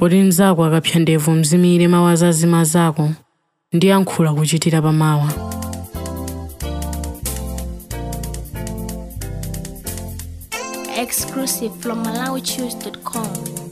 poti mnzako akapsa ndevu mzimire mawu azazima zako ndi yankhula kuchitira pamawa Exclusive from MalawiChoose.com.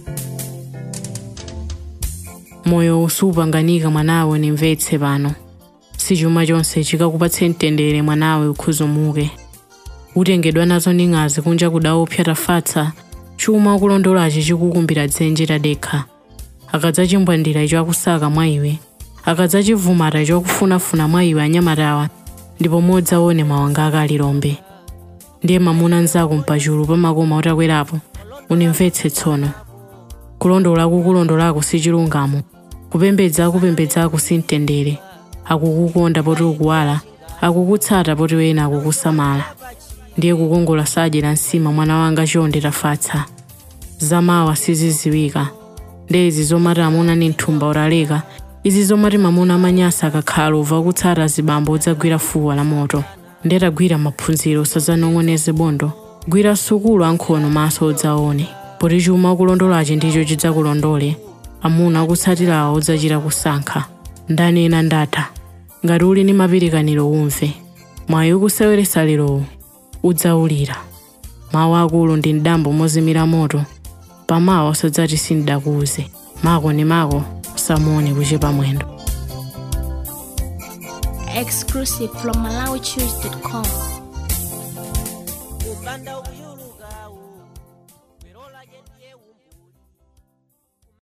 moyo usupanganika mwanawe nimvetse pano si chuma chonse chikakupatse mtendere mwanawe ukhuzumuke utengedwa nazo ning'azi kunja kudaopsa tafatsa chuma ukulondolachi chikukumbira dzenje tadekha akadzachimbwandira icho akusaka mwa iwe akadzachivumata icho akufunafuna mwa iwe anyamatawa ndipo modzaone mawanga akalilombe ndiye mamuna nzako mpachulu pamakoma utakwerapo unimvetse tsono kulondolako kulondolako si chilungamo kupembedza akupembedzako si mtendere akukukonda poti ukuwala akukutsata poti wena akukusamala ndiye kukongola sadyera nsima mwana wanga chonde tafatsa zamawa siziziwika ndi izi zomati amuna ni mthumba utaleka izi zomati mamuna amanyasa akakhala uva kutsata zibambo udzagwira fuwa la moto ndetagwira maphunziro sadzanong'oneze bondo gwira sukulu ankhono maso udzaone poti chuma ukulondolachi ndicho chidzakulondole amuna akutsatirawo udzachita kusankha ndanena ndatha ngati uli ndi mapirikaniro umve mwayi ukuseweretsa lerowu udzaulira mawu akulu ndi mdambo mozimira moto pamawa usadzati sindidakuuze mako ni mako usamuone kuchepa mwendo Exclusive from MalawiChoose.com.